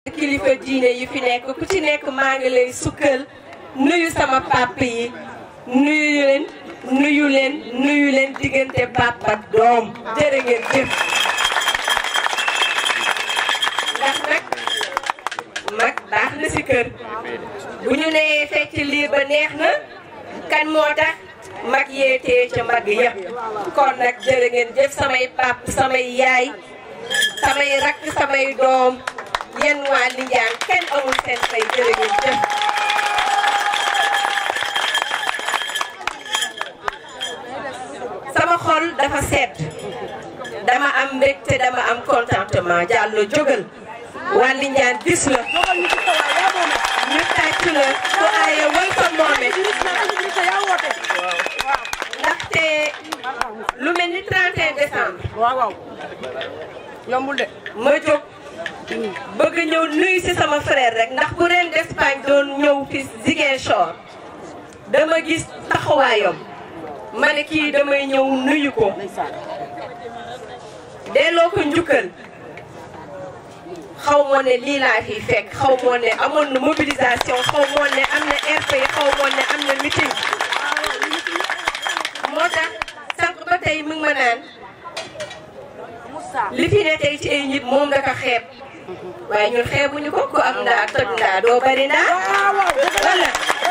kilifa diine yi fi nekk ku ci nekk maa ngi lay sukkal nuyu sama papa yi nuyu leen nuyu leen nuyu leen diggante papa ak doom jërë ngeen jëf ndax nag mag baax na ci kër bu ñu nee fecc liir ba neex na kan moo tax mag yeetee ca mag yëpp kon nag jërë ngeen jëf samay pap samay yaay samay rakk samay doom yéen waa Lindiane kenn amul seen fay jërë ngeen jëf sama xol dafa sedd dama am mbégte dama am contentement Diallo jógal waa Lindiane bis la ñu tàcc la ku aaye wal ko moome ndaxte lu mel ni 31 décembre waaw waaw yombul de ma jóg bëgg ñëw nuyu ci sama frère rek ndax bu ren d'Espagne doon ñëw fi Ziguinchor dama gis taxawaayam ma ne kii damay ñëw nuyu ko delloo ko njukkal xaw moo ne lii laa fi fekk xaw moo ne amoon na mobilisation xaw moo ne am na RP xaw moo ne am na meeting moo tax sànq ba tey mu ngi ma naan li fi ne tey ci ay nit moom da ko xeeb waaye ñun xeebuñu ko ku am ndaa toj ndaa doo bari ndaa wala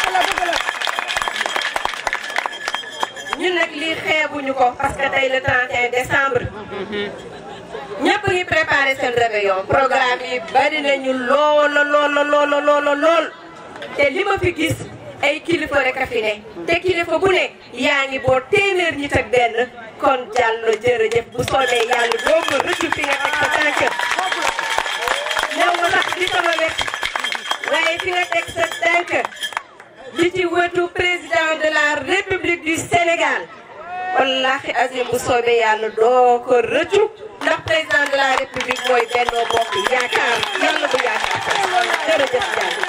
ñun nag lii xeebuñu ko parce que tey le 31 décembre ñëpp ngi préparé seen réveillon programme yi bari nañu loola loola loola loola lool te li ma fi gis ay kilifa rek a fi ne te kilifa bu ne yaa ngi boo téeméer ñi ak benn kon Diallo jërëjëf bu soobee yàlla doo ko rëccu fi nga teg sa tànk ñëw nga sax di sama wet waaye fi nga teg sa tànk di ci wetu président de la république du Sénégal wallahi azim bu soobee yàlla doo ko rëccu ndax président de la république mooy Benno Bokk Yaakaar yàlla bu yaakaar jërëjëf Diallo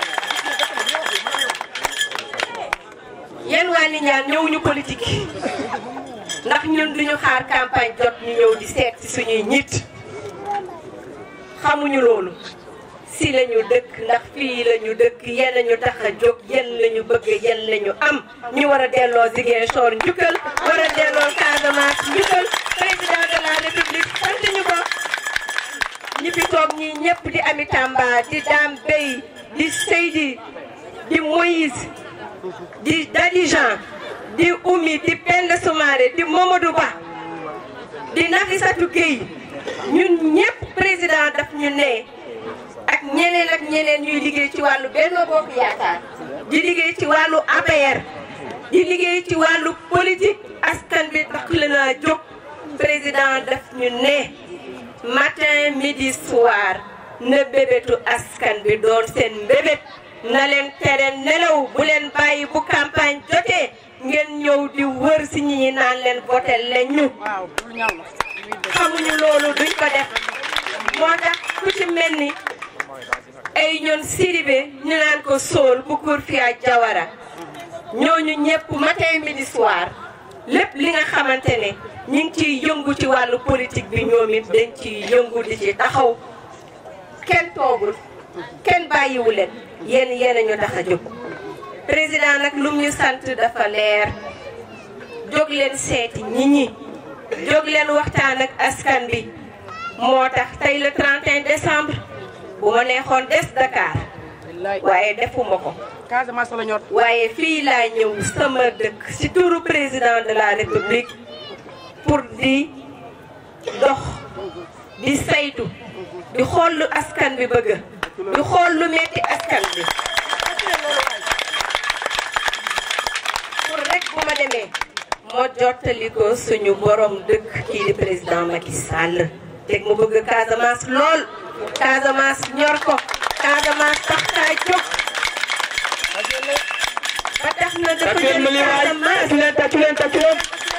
yéen waa Lindiane ñëw ñu politique ndax ñun duñu xaar campagne jot ñu ñëw di seet ci suñuy ñit xamuñu loolu si lañu dëkk ndax fii lañu dëkk yéen lañu tax a jóg yéen lañu bëgg yéen lañu am ñu war a delloo Ziguinchor njukkal war a delloo Casamance njukkal président de la république sant ñu ko ñi fi toog ñii ñëpp di Ami Tamba di Dame Bey di Seydi di Moïse di Dadijan di Oumy di Penda Soumaré di Mamadou Ba di Nafissatou Gueye ñun ñëpp président daf ñu ne ak ñeneen ak ñeneen ñuy liggéey ci wàllu Benno Bokk Yaakaar di liggéey ci wàllu APR di liggéey ci wàllu politique askan bi tax la naa jóg président daf ñu ne matin midi soir na bébétu askan bi doon seen mbébét na leen tere nelaw bu leen bàyyi bu campagne jotee ngeen ñëw di wër si ñi ñi naan leen voté leen ñu xamuñu loolu duñ ko def moo tax ku ci mel ni ay ñoon Sidibé ñu naan ko Sool bu Kourfia Jawara ñooñu ñëpp matin midi soir lépp li nga xamante ne ñu ngi ciy yëngu ci wàllu politique bi ñoom it dañ ciy yëngu di ci taxaw kenn toogul kenn bàyyiwu leen yéen yéen a ñu tax a jóg président nag lum ñu sant dafa leer jóg leen seeti nit ñi jóg leen waxtaan ak askan bi moo tax tey le 31 décembre bu ma neexoon des Dakar waaye defuma ko Casamance la ñor waaye fii laa ñëw sama dëkk ci turu président de la république pour di dox di saytu di xool lu askan bi bëgg di xool lu metti askan bi pour rek bu ma demee moo jottali ko suñu borom dëkk kii di président Macky Sall teg mu bëgg Casamance lool Casamance ñor ko Casamance tax kaa jóg ba tax na dafa jël Casamance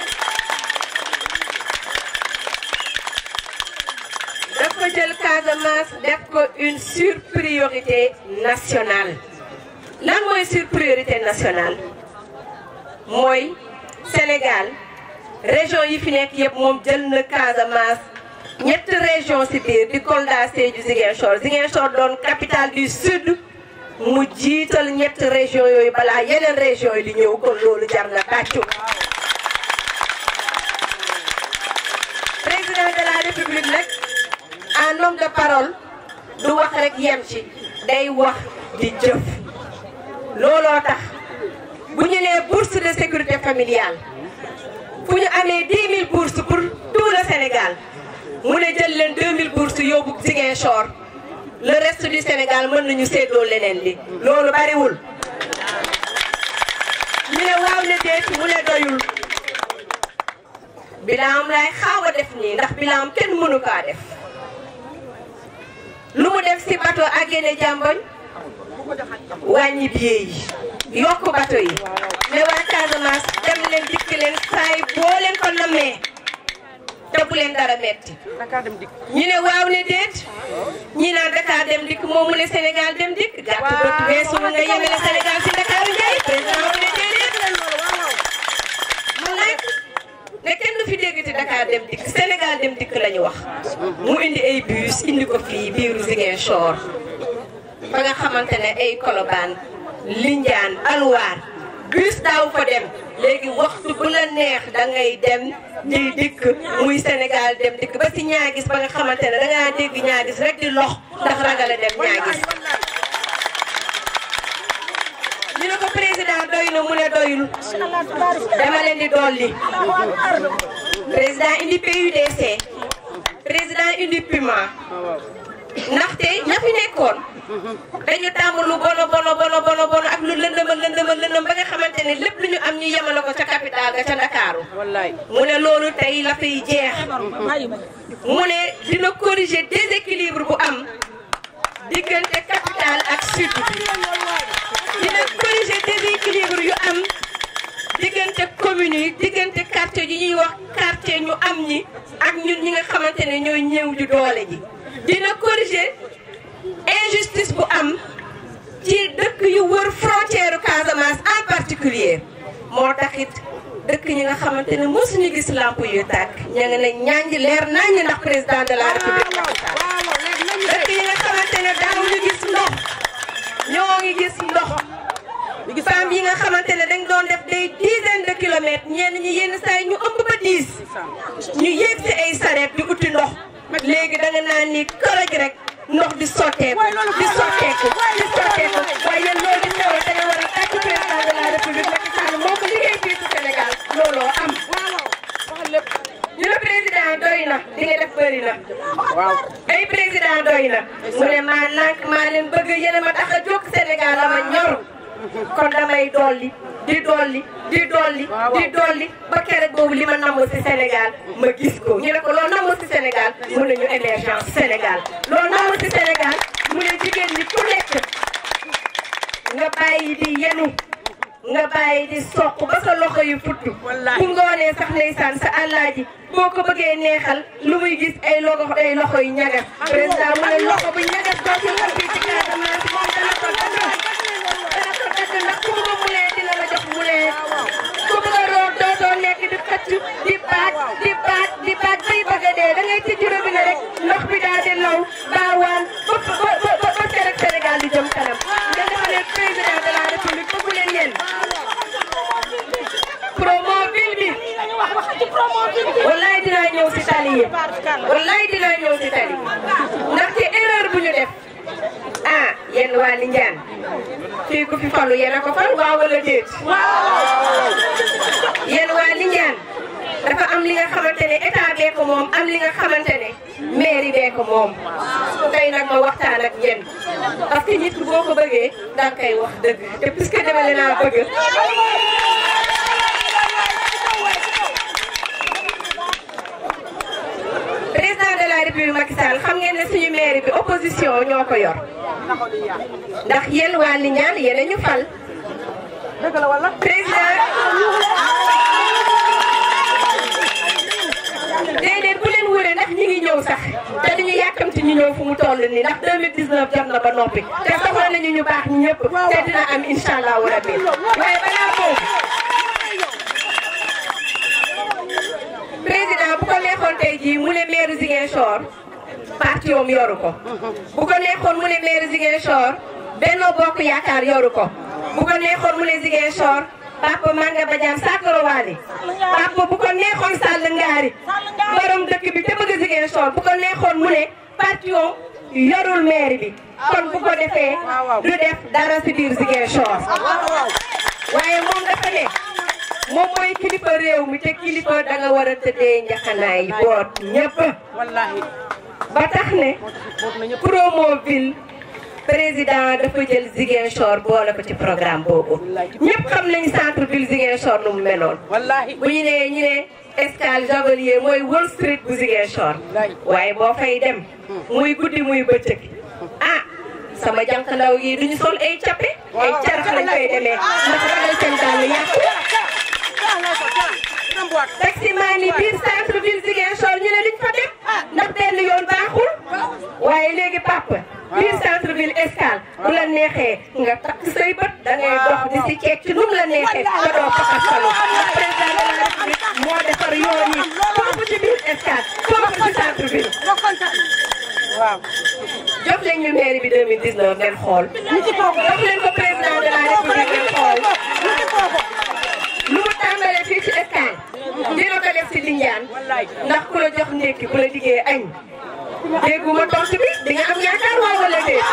dafa jël Casamance def ko une surpriorité nationale lan mooy surpriorité nationale mooy Sénégal région yi fi nekk yëpp moom jël na Casamance ñetti région si biir di Kolda Sédhiou Ziguinchor Ziguinchor doon capitale du sud mu jiital ñetti région yooyu balaa yeneen région yi di ñëw kon loolu jar na tàccu président de la république nag en homme de parole du wax rek yem ci day wax di jëf looloo tax bu ñu nee bourse de sécurité familiale fu ñu amee 10 000 bourses pour tout le Sénégal mu ne jël leen 2000 bourses yóbbu Ziguinchor le reste du Sénégal mën nañu séddoo leneen li loolu bariwul ñu ne waaw ne déet mu ne doyul bilaam lay xaaw a def nii ndax bilaam kenn mënu kaa def lu mu def si bateau ak génne jàmboñ wàññi billet yi yokk bateau yi ne waa Casamance dem leen dikk leen saay boo leen ko nammee te bu leen dara metti Dakar dem dikk. ñu ne waaw ne déet ñi naan Dakar dem dikk moom mu ne Sénégal dem dikk gàtt bët weesu nga yemele Sénégal si Dakar Ndiaye président mu ne déedéet mu nekk ne kenn du fi dégg ci Dakar dem dikk Sénégal dem dikk la ñu wax mu indi ay bus indi ko fii biiru Ziguinchor ba nga xamante ne ay Colobane Lindiane Alwaar bus daaw fa dem léegi waxtu bu la neex da ngay dem di dikk muy Sénégal dem dikk ba si ñaagis ba nga xamante ne da ngaa dégg ñaagis rek di lox ndax ragale dem ñaagis ñu ne ko président doy na mu ne doyul dama leen di dolli président indi PUDC président indi PUMA ndaxte ña fi nekkoon dañu tàmm lu bono bono bono bono bono ak lu lëndëma lëndëma lëndëm ba nga xamante ne lépp lu ñu am ñu yemale ko ca capital ga ca Ndakaaru wallaay. mu ne loolu tey la fiy jeex mu ne dina corriger déséquilibre bu am diggante capital ak sud bi dina corriger déséquilibre yu am diggante communes yi diggante quartier yi ñuy wax quartier ñu am ñi ak ñun ñi nga xamante ne ñooy ñëw ju doole ji dina corriger injustice bu am ci dëkk yu wër frontière Casamance en particulier moo taxit dëkk ñi nga xamante ne mosuñu gis lamp yu tàkk ña nga ne ñaañi leer naññ ndax président de la république Macky Sall dëkk yi nga xamante ne daawuñu gis ndox ñoo ngi gis ndox femmes yi nga xamante ne dañ doon def des dizaines de kilomètres ñenn ñi yenn saa yi ñu ëmb ba diis ñu yéeg si ay sareet di uti ndox léegi da nga naan ni kërëj rek ndox di sotteeku di sotteeku di sotteeku waaye yéen loolu di xew da nga war a tàcc président de la république Macky Sall moo ko liggéey fii ci Sénégal looloo am ñu ne président doy na li nga def bëri na waaw. ay président doy na mu ne maa lànk maa leen bëgg yéen a ma tax a jóg Sénégal la ma ñor kon damay dolli di dolli di dolli di dolli ba keroog boobu li ma namm si Sénégal ma gis ko ñu ne ko loolu namm si Sénégal mu ne ñu émergence Sénégal loolu namm si Sénégal mu ne jigéen ñi ku nekk nga bàyyi di yenu nga bàyyi di soq ba sa loxo yu futt Wallaahi. bu ngoonee sax ndeysaan sa àllaaji boo ko bëggee neexal lu muy gis ay loxo ay loxo yu ñagas président mu ne loxo bu ñagas dootul am fii ci Casamance moom dana ko dagg dana ko dagg ndax ku bëgg mu lee dina la jox mu lee ku bëgg a root dootoo nekk di xëcc di baat di baat di baat bay bëgg a dee da ngay tijji robinet rek ndox bi daal di law baawaan ba ba ba ba ba Sénégal Sénégal di jëm kanam nga defa ne président de la république bëggu leen yéen promoville bi wallaay dinaa ñëw si tali yi wallaay dinaa ñëw si tali ndaxte erreur bu ñu def ah yéen waa Lindiane fii ku fi falu yéen a ko fal waaw wala déet yéen waa Lindiane dafa am li nga xamante ne état bee ko moom am li nga xamante ne mairie bee ko moom tey nag ma waxtaan ak yéen parce que nit boo ko bëggee danga koy wax dëgg te puisque demale naa bëgg président de la république Macky Sall xam ngeen ne suñu mairie bi opposition ñoo ko yor ndax yéen waa Lindiane yéen a ñu fal dëgg la wala. président déedéet bu leen wëree ndax ñi ngi ñëw sax te duñu yàkkamti ñu ñëw fu mu toll nii ndax 2019 jot na ba noppi te soxla nañu ñu baax ñi ñëpp te dina am incha allahu rabbi waaye balaa boobu président bu ko neexoon tey jii mu ne maire Ziguinchor parti am yoru ko bu ko neexoon mu ne maire Ziguinchor Benno Bokk Yaakaar yoru ko bu ko neexoon mu ne Ziguinchor Papa Manga Badiane Sakoro Wali Papa bu ko neexoon Sall Ngaari borom dëkk bi te bëgg Ziguinchor bu ko neexoon mu ne parti am yorul maire bi kon bu ko defee du def dara si biir Ziguinchor waaye moom dafa ne moom mooy kilifa réew mi te kilifa da nga war a tëddee njaxanaay boot ñëpp wallahi ba tax ne Promoville président dafa jël Ziguinchor boole ko ci programme boobu ñëpp xam nañu centre ville Ziguinchor nu mu meloon wallahi bu ñu nee ñu ne escale Javelier mooy Wall Street bu Ziguinchor waaye boo fay dem muy guddi muy bëccëg ah sama jànq ndaw yi duñu sol ay cappe ay carax lañ koy demee ndax ragal seen dàll yàqu taximaan yi biir centre ville Ziguinchor ñu ne duñ fa dem ndax benn yoon baaxul waaye léegi papa biir centre ville escale bu la neexee nga takk say bët da ngay dox di si ceeg ci nu mu la neexee nga doo faxasalu président de la république moo defar yoon yi foofu ci biir escale foofu ci centre ville waaw jox leen ñu mairie bi 2019 ngeen xool jox leen ko président de la république ngeen xool lu mu tàmbalee fii ci escale dina ko def si Lindiane ndax ku la jox ndékki bu la diggee añ dégguma tontu bi di nga am yaakaar waaw wala déet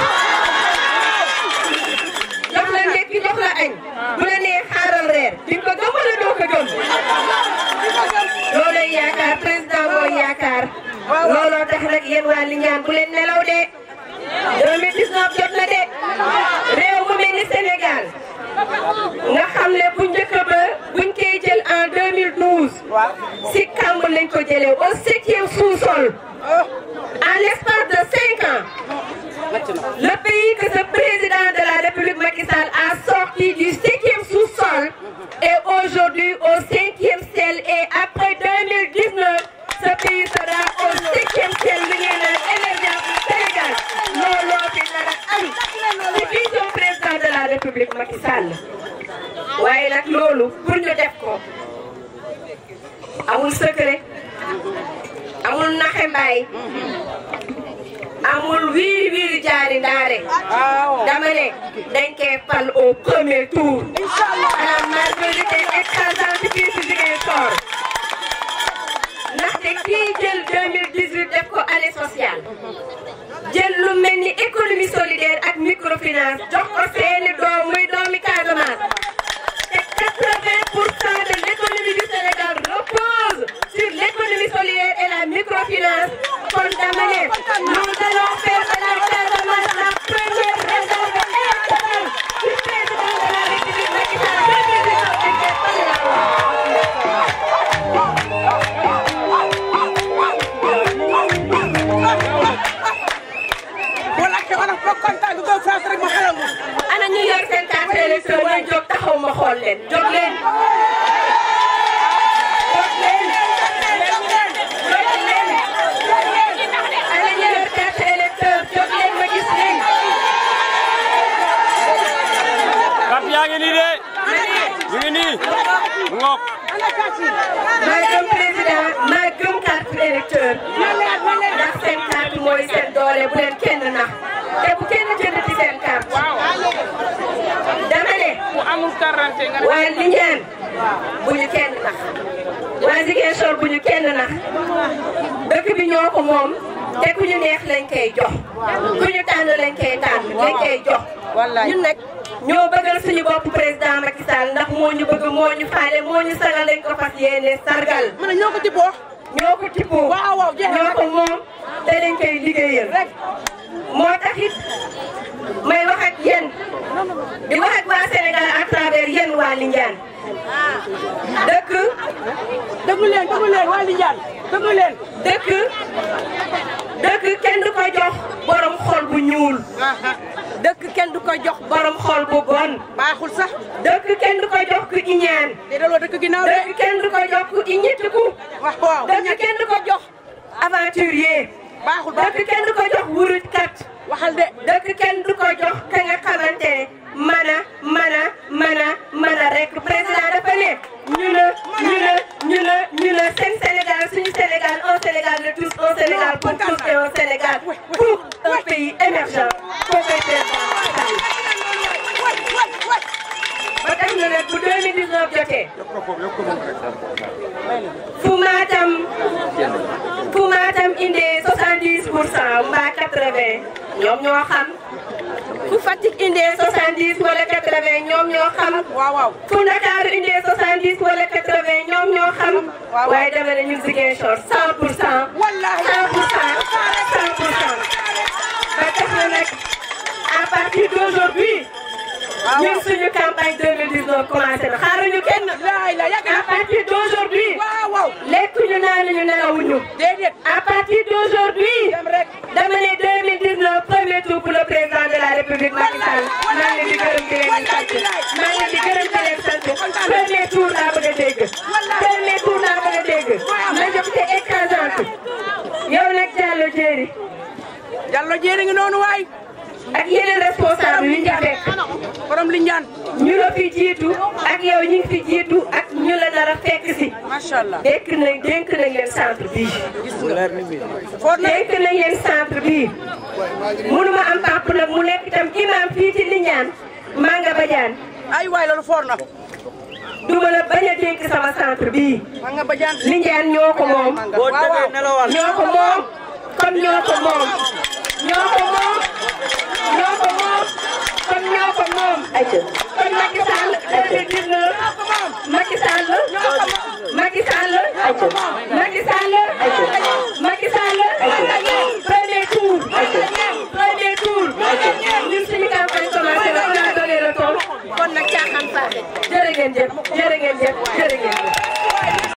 jox la ndékki jox la añ bu la nee xaaral reer di nga ko gëm wala doo ko gëm loolay yaakaar président mooy yaakaar looloo tax nag yéen waa Lindiane bu leen nelaw de 2019 jot na de réew mu mel ni Sénégal nga xam ne bu njëkk ba buñ koy jël en 2012 si kàmb lañ ko jëlee au septième sous-sol en l'espace de cinq ans le pays que ce président de la République Macky Sall a sorti du septième sous-sol est aujourd'hui au cinquième ciel et après 2019 ce pays sera au septième ciel li ngeen naan émergence du Sénégal looloo fi nar a am ci vision président de la République Macky Sall waaye nag loolu pour ñu def ko amul secret amul naxe mbaay amul wiiri wiiri jaari ndaare dama ne dañ koy fal au premier tour à la majorité écrasante fii si Ziguinchor ndaxte kii jël 2018 def ko année sociale jël lu mel ni économie solidaire ak microfinance jox ko seeni doom muy doomi Casamance te 80 pour cent de l'économie du Sénégal repose sur l'économie solidaire et la microfinance kon dama ne nous allons faire de la Casamance la première réserve électorale du président de la République Macky Sall 2019 dañ koy fal la wala ke wala ko kontaan du doon France rek ma xelal ma ana ñu yor seen carte électeur ñu jóg taxaw ma xool leen jóg leen jóg leen jóg leen ana ñu yor carte électeur jóg leen ma gis leen carte yaa ngi nii de ñu ngi nii mu ngoog maa gëm président maa gëm carte électeur ndax seen carte mooy seen doole bu leen kenn nax te bu kenn jënd ci seen carte dama ne ku amul carte nga waa Lindiane bu ñu kenn nax waa Ziguinchor bu ñu kenn nax dëkk bi ñoo ko moom te ku ñu neex lañ koy jox ku ñu tànn lañ koy tànn lañ koy jox ñun nag ñoo bëggal suñu bopp président Macky Sall ndax moo ñu bëgg moo ñu faale moo ñu sagal lañ ko fas yéene sargal ma ne ñoo ko ci boo ñoo ko tibboo waaw waaw jeex na ñoo ko moom te dañ koy liggéeyal rek moo tax it may wax ak yéen di wax ak waa Sénégal à travers yéen waa Lindiane dëkk déglu leen déglu leen waa Lindiane déglu leen dëkk dëkk kenn du ko jox borom xol bu ñuul dëkk kenn du ko jox borom xol bu bon baaxul sax dëkk kenn du ko jox ku iñaan te daloo dëkk ginnaaw de dëkk kenn du ko jox ku iñitiku wax waaw dëkk kenn du ko jox aventurier baaxul baaxul dëkk kenn du ko jox wurujkat waxal de dëkk kenn du ko jox ka nga xamante ne mën a mën a mën a mën a rek président dafa ne ñu ne ñu ne ñu ne ñu ne seen Sénégal suñu Sénégal Sénégal un Sénégal de tous un Sénégal pour tous et un Sénégal pour un pays émergent koo koy président ba tax na nag bu 2019 jotee fu Matam fu Matam indee 70 pour cent mbaa 80 ñoom ñoo xam fu Fatick indee 70 wala 80 ñoom ñoo xam waaw waaw fu Ndakaaru indee 70 wala 80 ñoom ñoo xam waaye dama ne ñun Ziguinchor 100 pour cent Wallahi. 100 pour cent 100 pour cent ba tax na nag à partir d'aujourd'hui ñun suñu campagne 2019 commencé na xaaruñu kenn laay la yàgg à na partir d'aujourd'hui waaw waaw lekkuñu naanuñu nelawuñu déedéet à partir d'aujourd'hui dem rek dama ne 2019 premier tour pour le président de la République Macky Sall maa ngi leen di gërëm di leen di sant maa ngi leen di gërëm di leen sant premier tour laa bëgg a dégg premier tour laa bëgg a dégg majorité écrasante yow nag Diallo Diéry Diallo jéeri ngi noonu waay ak yeneen responsable yi ñu fekk borom li njaan ñu la fi jiitu ak yow ñu ngi fi jiitu ak ñu la nar a fekk si macha allah dénk nañ dénk nañ leen centre bii foor na dénk nañ leen centre bii mënuma am pap nag mu nekk itam imam fii ci Lindiane Manga Badiane ay waay loolu foor na duma la bañ a dénk sama centre bii ma nga ba jaan Lindiane ñoo ko moom waaw waaw ñoo ko moom kon ñoo ko moom ñoo ko moom ñoo ko moom kon ñoo ko moom kon Macky Sall 2019 Macky Sall Macky Sall Macky Sall